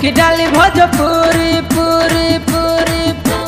कि डाली भोजपुरी पूरी पूरी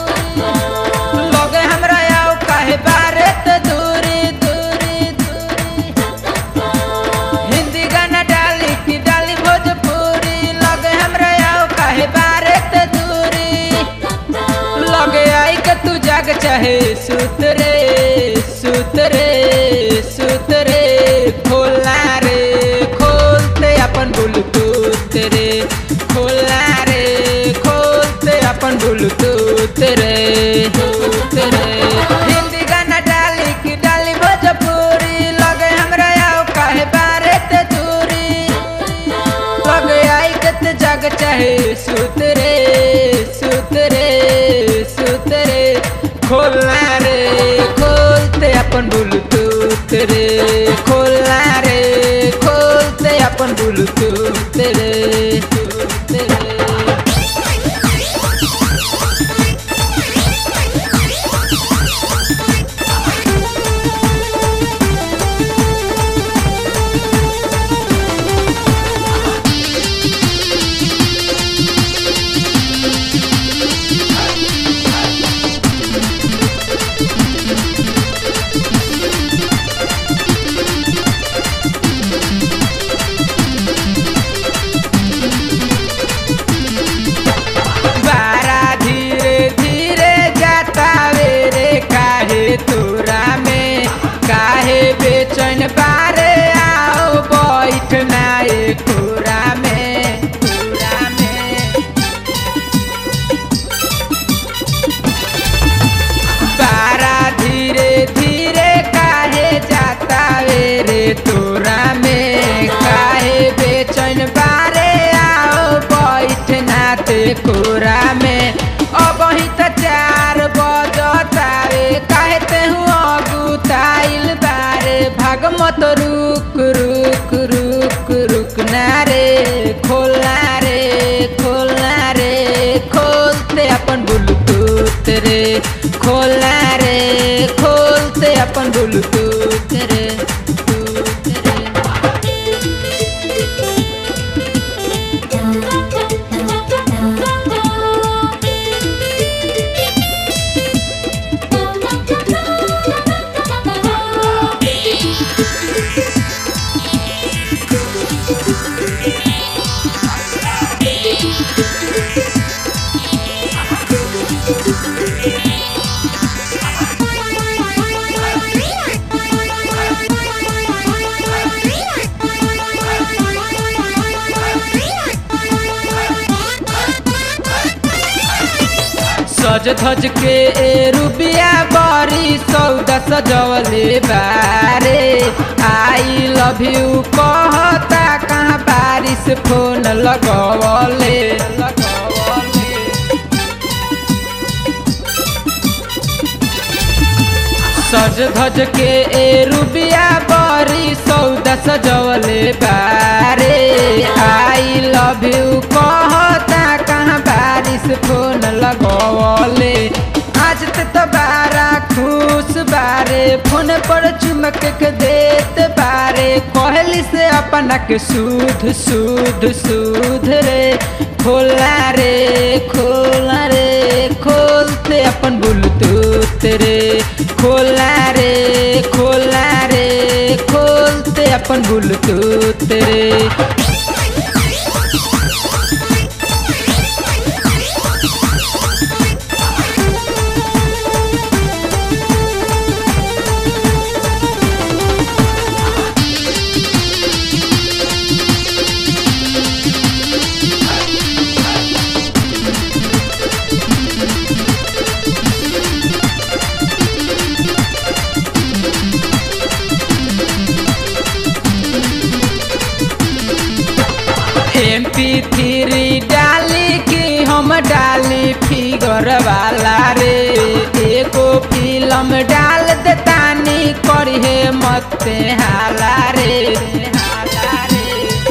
लगे हमरा आओ काहे बारे त दूरी दूरी दूरी हिंदी गाना डाली कि डाली भोजपुरी लगे हमरा आओ काहे बारे त दूरी लगे आई के तू जाग चाहे सुतरे सुतरे सुतरे खोला रे खोलते अपन ब्लूटूथ रे खोला रे खोलते अपन ब्लूटूथ रे रे हिंदी गाना डाली कि डाली भोजपुरी लगे हमरा आओ काहे बारे ते दूरी लगे आई के ते जग चाहे सुतरे सुतरे सुतरे खोला रे खोलते अपन ब्लूटूथ रे खोला रे खोलते अपन ब्लूटूथ रे रे बारा धीरे धीरे जाता वे रे काहे तोरा में काहे बेचैन बारे आओ बैठना ए कोरा में कोरा में बारा धीरे धीरे काहे जाता वे रे तोरा में काहे बेचैन बारे आओ बैठना ते कोरा में अब ही तो चार बजता रे काहे ते हुआ गुताइल बारे भाग मत रुक रुक रुक रुक ना रे खोला रे खोला रे खोलते अपन ब्लूटूथ रे खोला रे खोलते अपन ब्लूटूथ रे टूथ रे सज धज के ए रुबिया बरी सौदा सजवले बारे आई लव यू कहता कहाँ बारिश फोन लगवले लगवले सज धज के ए रुबिया बरी सौदा सजवले बारे आई लव यू कहता कहाँ बारिश फोन लगवले आज ते तो बारा खुश बारे फोन पर चुमक के देत बारे कहली से अपना के सूध सूध सूध रे खोला रे खोला रे खोलते अपन ब्लूटूथ रे खोला रे खोला रे खोलते अपन ब्लूटूथ रे एम पी थ्री डाली की हम डाली फिगर वाला रे एगो फिल्म डाल देतानी करिहे मत हाला रे हाला रे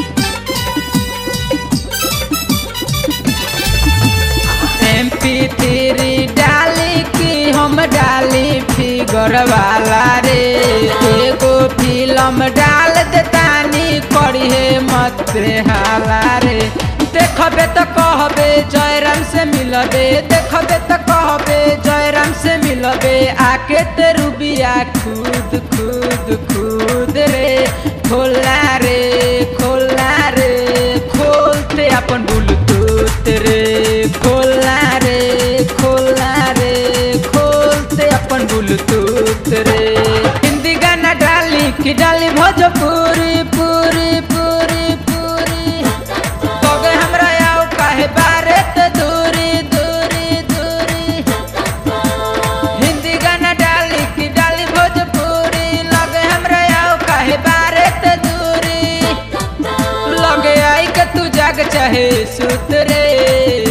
एम पी थ्री डाली की हम डाली फिगर वाला रे एगो फिल्म डाल देतानी करिहे मत हाला रे देखबे तो कहबे जयराम से मिलबे देखबे तो कहबे जयराम से मिलबे आके ते रूबिया खुद खुद खुद रे खोला रे खोला रे खोलते अपन ब्लूटूथ रे खोला रे खोला रे खोलते अपन ब्लूटूथ रे हिंदी गाना डाली कि डाली भोजपुरी पूरी पूरी पूरी कगे हमरा आओ काहे बारे त दूरी दूरी दूरी हिंदी गाना डाली कि डाली भोजपुरी लगे हमरा आओ काहे बारे त दूरी लगे आई के तू जाग चाहे सुत रे